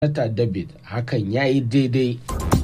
Sanata David hakan ya yi daidai.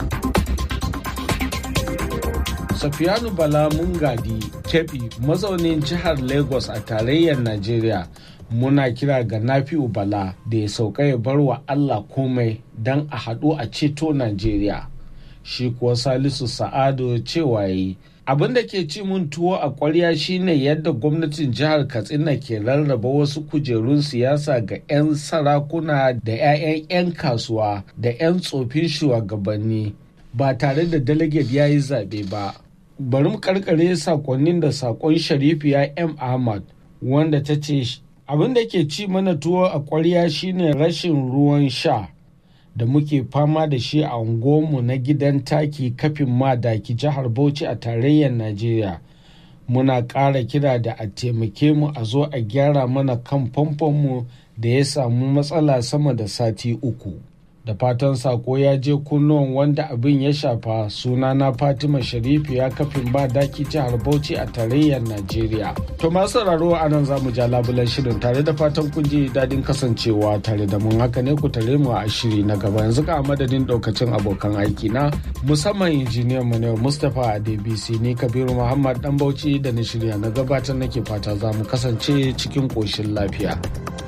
Safiyanu Bala Mungadi Kebi mazaunin jihar Lagos a tarayyar Najeriya muna kira ga Nafi'u Bala da ya sauka ya bar wa Allah komai don a haɗu a ceto Najeriya. Shi kuwa Salisu Sa'adu cewa yi abin da ke ci mun tuwo a ƙwarya shine yadda gwamnatin jihar Katsina ke rarraba wasu kujerun siyasa ga 'yan sarakuna da 'ya'yan 'yan kasuwa da 'yan tsofin shugabanni ba tare da delegate ya yi zaɓe ba. bari mu karkare sakonnin da sakon sharifiya m ahmad wanda ta ce abin da ke ci mana tuwo a kwarya shine rashin ruwan sha da muke fama da shi a unguwarmu na gidan taki kafin madaki jihar bauchi a tarayyar najeriya muna ƙara kira da a taimake mu a zo a gyara mana kan famfonmu da ya samu matsala sama da sati uku da fatan sako ya je kunnuwan wanda abin ya shafa sunana fatima sharifu ya kafin ba daki jihar bauchi a tarayyar najeriya to masu sauraro a nan zamu ja labulan shirin tare da fatan kun ji daɗin kasancewa tare da mun haka ne ku tare mu a shiri na gaba yanzu ka madadin ɗaukacin abokan aiki na musamman injiniyan mu ne mustapha a dbc ni kabiru muhammad dan bauchi da na shirya na gabatar nake fata za mu kasance cikin ƙoshin lafiya.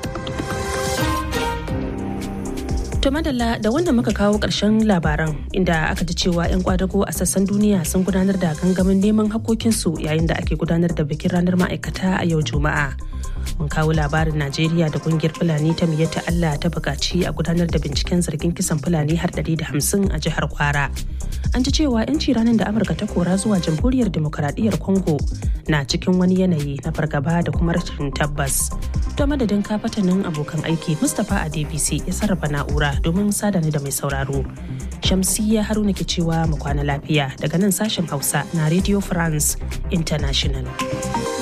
To madalla da wanda muka kawo ƙarshen labaran inda aka ji cewa 'yan kwadago a sassan duniya sun gudanar da gangamin neman hakokinsu yayin da ake gudanar da bikin ranar ma'aikata a yau Juma'a. Mun kawo labarin Najeriya da kungiyar Fulani ta miyyata Allah ta buƙaci a gudanar da binciken zargin kisan Fulani har da hamsin a jihar Kwara. An ji cewa 'yanci ranar da Amurka ta kora zuwa jamhuriyar demokaradiyyar Congo na cikin wani yanayi na fargaba da kuma rashin tabbas. To madadin kafatanin abokan aiki Mustapha a DBC ya sarrafa na'ura domin sadani da mai sauraro. Shamsiyya Haruna ke cewa mu kwana lafiya daga nan sashen Hausa na Radio France International.